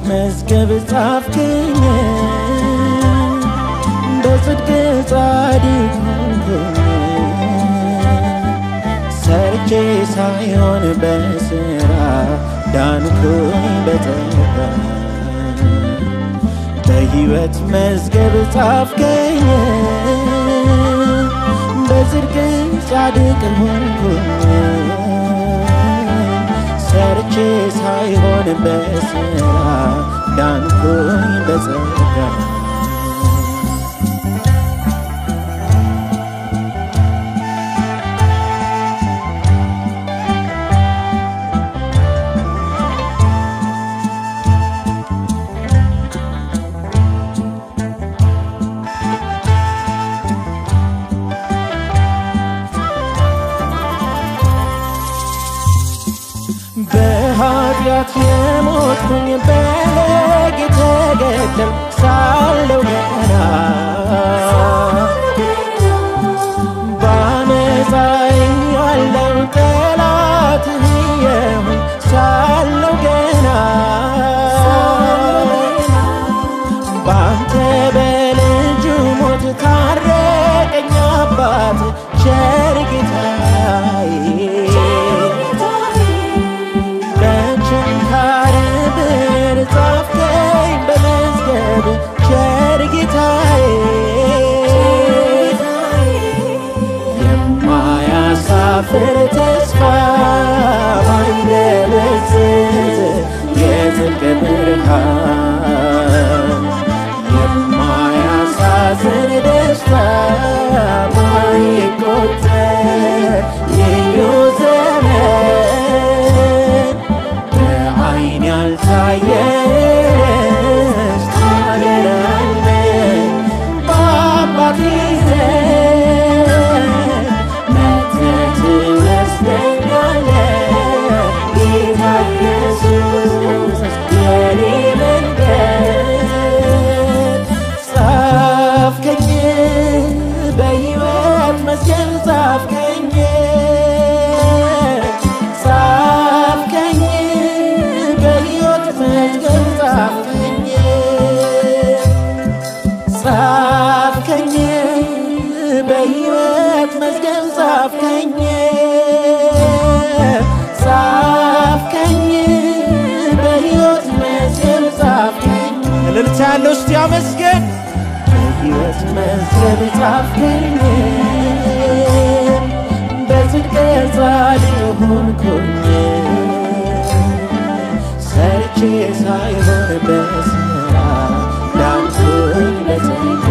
መዝገብ ጻፍክኝ በጽድቅ ጻድቅ ሆንኩኝ ሰርቼ ሳይሆን በስራ ዳንኩኝ በጸጋ በሕይወት መዝገብ ጻፍከኝ በጽድቅ ጻድቅ ሆንኩኝ ሰርቼ ሳይሆን በስራ ዳንኩኝ በጸጋ በኃጢአት የሞትኩኝ በሕግ የተገደል ሳለው ገና በአመፃ ያለው ጠላትህ የሆን ሳለው ገና በአንተ በልጁ ሞት ታረቀኝ አባት ቸር ጌታዬ በችንካር ብር ጻፍከኝ በመዝገብ ቸር ጌታዬ የማያሳፍር ተስፋ ማይደበዝዝ የጽድቅ ብርሃን የማያሳዝን ደስታ ማይቆጠር ልዩ ዘመን በዓይን ያልታየ ደስታ ሀገር አለኝ በአባቴ ዘንድ መጥተህ ትወስደኛለህ ጌታ ኢየሱስ የኔ መንገድ ጻፍከኝ በሕይወት መዝገብ ጻፍከኝ ጻፍከኝ በሕይወት መዝገብ ጻፍከኝ ጻፍከኝ በሕይወት መዝገብ ጻፍከኝ ጻፍከኝ በሕይወት መዝገብ ጻፍከኝ እልልታ ያለው እስቲ አመስገን በሕይወት መዝገብ ጻፍከኝ በጽድቅ ጻድቅ ሆንኩኝ ሰርቼ ሳይሆን በስራ ዳንኩኝ በጸጋ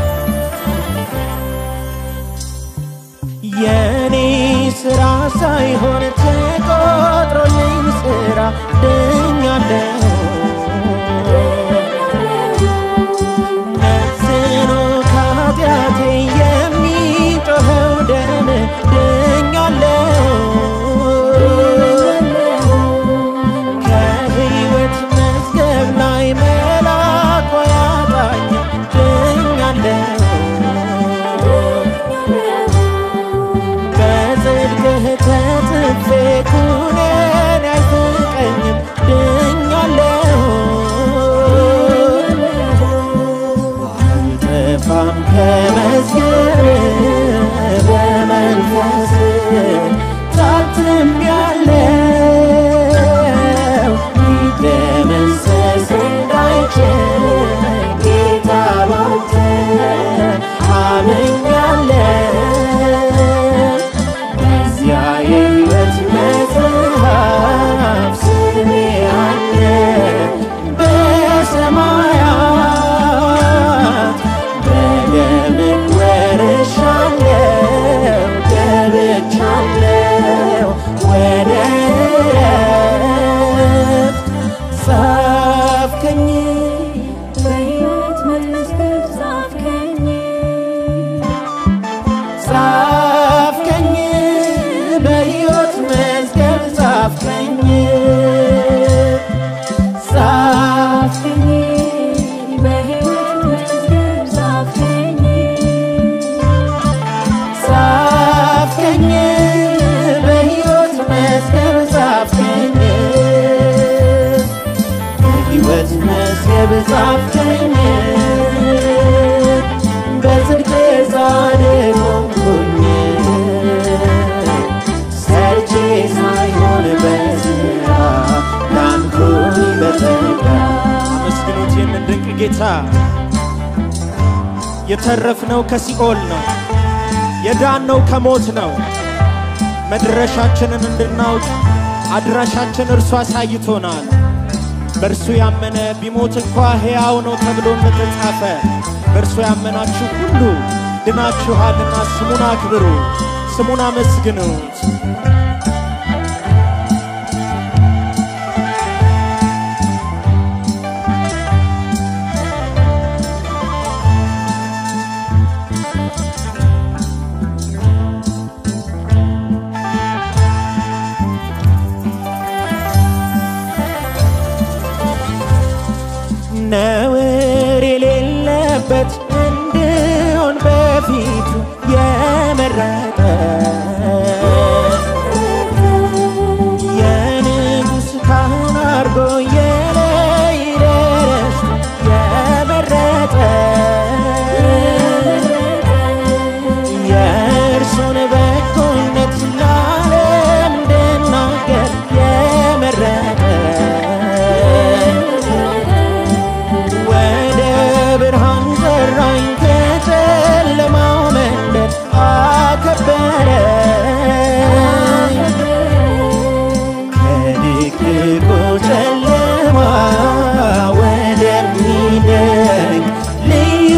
የኔ ስራ ሳይ ጻፍከኝ በሕይወት መዝገብ ጻፍከኝ ጻፍከኝ በሕይወት መዝገብ ጻፍከኝ በሕይወት መዝገብ ጻፍከኝ በጽድቅ ጻድቅ ሆንኩኝ ሰርቼ ሳይሆን በሥራ ዳንኩኝ በጸጋ አመስግኑት ይህንን ድንቅ ጌታ። የተረፍነው ከሲኦል ነው፣ የዳነው ከሞት ነው። መድረሻችንን እንድናውቅ አድራሻችን እርሱ አሳይቶናል። በእርሱ ያመነ ቢሞት እንኳ ሕያው ነው ተብሎ እንደተጻፈ በእርሱ ያመናችሁ ሁሉ ድናችኋልና ስሙን አክብሩ፣ ስሙን አመስግኑት። ነውር የሌለበት እንድሆን በፊቱ የመረጠ የንጉሥ ካህን አርጎ የለይደረስ የመረጠ የእርሱን በጎነት ለዓለም እንድናገር የመረጠ ወደ ብርሃን ጠራኝ ከጨለማው መንደር አከበረኝ ከድቅድቁ ጨለማ ወደሚደንቅ ልዩ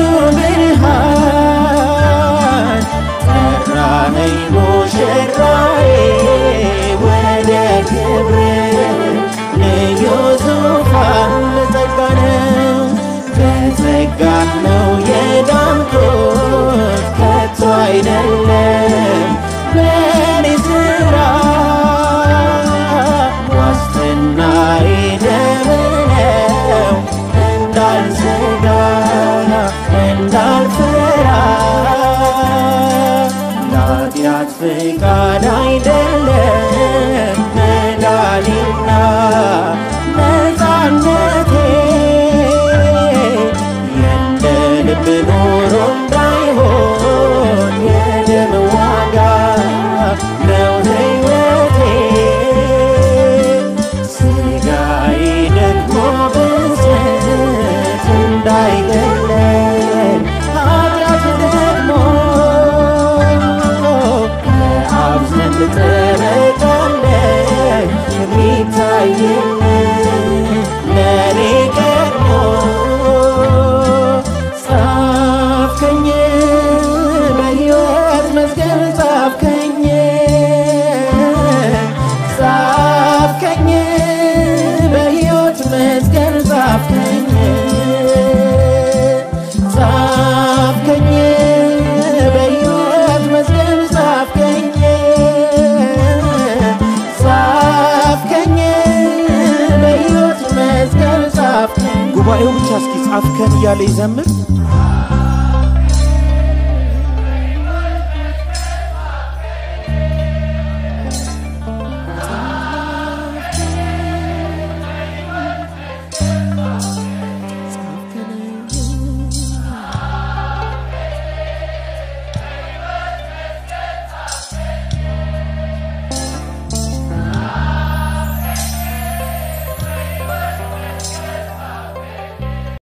ብርሃን ጠራኸኝ ሙሽራዬ ወደ ክብር ልዩ ዙፋን በጸጋ ነው በጸጋ ነው የዳንኩት ከቶ አይደለም በኔ ስራ ዋስትናዬ ደም ነው እንዳልሰጋ እንዳልፈራ ለኃጢአት ፍቃድ አይደለም መዳኔና ነፃነቴ የእንደ ልብ ኖሮ እንዳይሆን የደም ዋጋ ነው ሕይወቴ ሥጋዬ ደግሞ ብፅዕት እንዳይገለል ኃጢአት ደግሞ ከአብ ዘንድ ጠበቃለኝ የሚታየኝ ለኔ ቀድሞ ጻፍከኝ በሕይወት መዝገብ ጻፍከኝ ጻፍከኝ በሕይወት መዝገብ ጻፍከኝ ጻፍከኝ በሕይወት መዝገብ ጻፍከኝ ጻፍከኝ በሕይወት መዝገብ ጻፍከኝ ጉባኤው ብቻ እስኪ ጻፍከን እያለ ይዘምር።